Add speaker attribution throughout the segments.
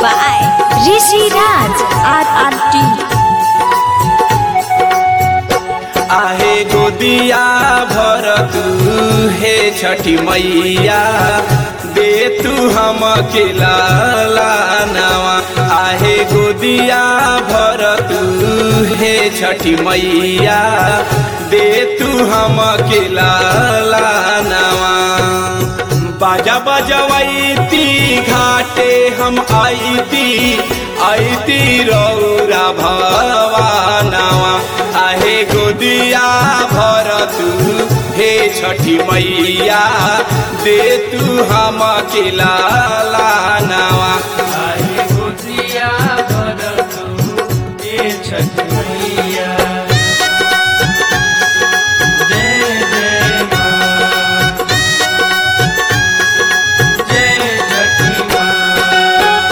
Speaker 1: by Rishi Raj RRT.
Speaker 2: आहे गोदिया भर तू हे छठी मैया दे तू हम के लालानवा आहे गोदिया भर तू हे छठी मैया दे तू हम के लालानवा बाजा बजवैती घाटे हम आईती आईती रौरा भवानवा आहे गोदिया भर तू हे छठी मैया दे तू हम के लालानवा आहे गोदिया भर तू हे छठी मैया जय जय माँ जय छठी माँ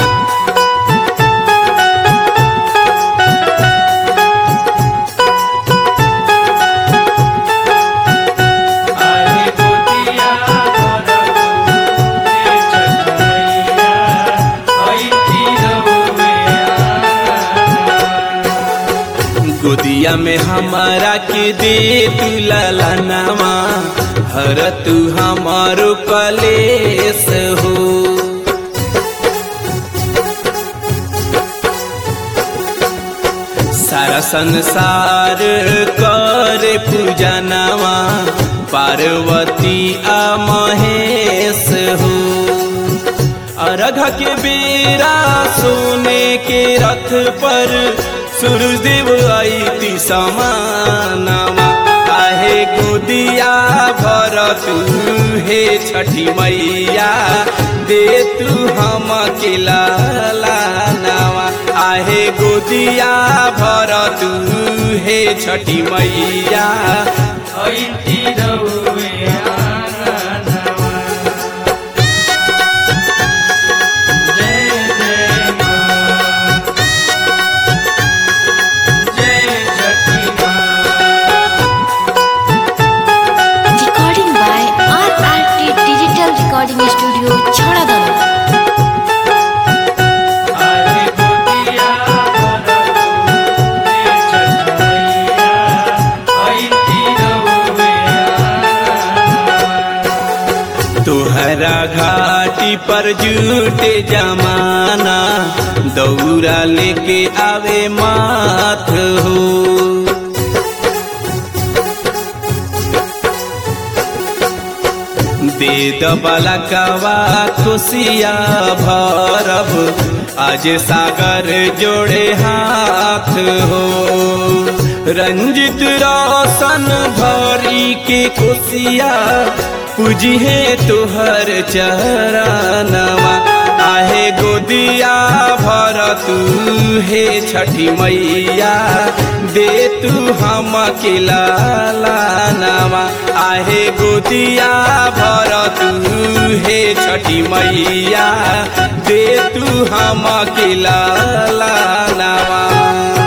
Speaker 2: आहे गोदिया भर तू हे छठी मैया ऐती गोदिया में हमारा के दे तू ललनवा हर तू हमारो कलेस हो सारा संसार कर पूजनवा पार्वती आ महेश हो अरघ के बेरा सोने के रथ पर सूरजदेव आईती समानवा काहे गोदिया भर तू हे छठी मैया दे तू हम के लालानवा आहे गोदिया भर तू हे छठी मैया ऐती रउवे आंगनवा। जय जय माँ जय छठी माँ
Speaker 1: Recording by RRT Digital Recording Studio, Chhadadana.
Speaker 2: आहे गोदिया भर तू हे छठी मैया ऐती रउवे आंगनवा। तोहरा घाटी पर जूटे जमाना दौरा लेके आवे माथ हो दे दबला कवा खुशिया भरब आज सागर जोड़े हाथ हो रंजित रोशन भरी के खुशिया पूजिहे तुहर चरणवा आहे गोदिया भर तू हे छठी मैया दे तू हम के लालानवा आहे गोदिया भर तू हे छठी मैया दे तू हम के लालानवा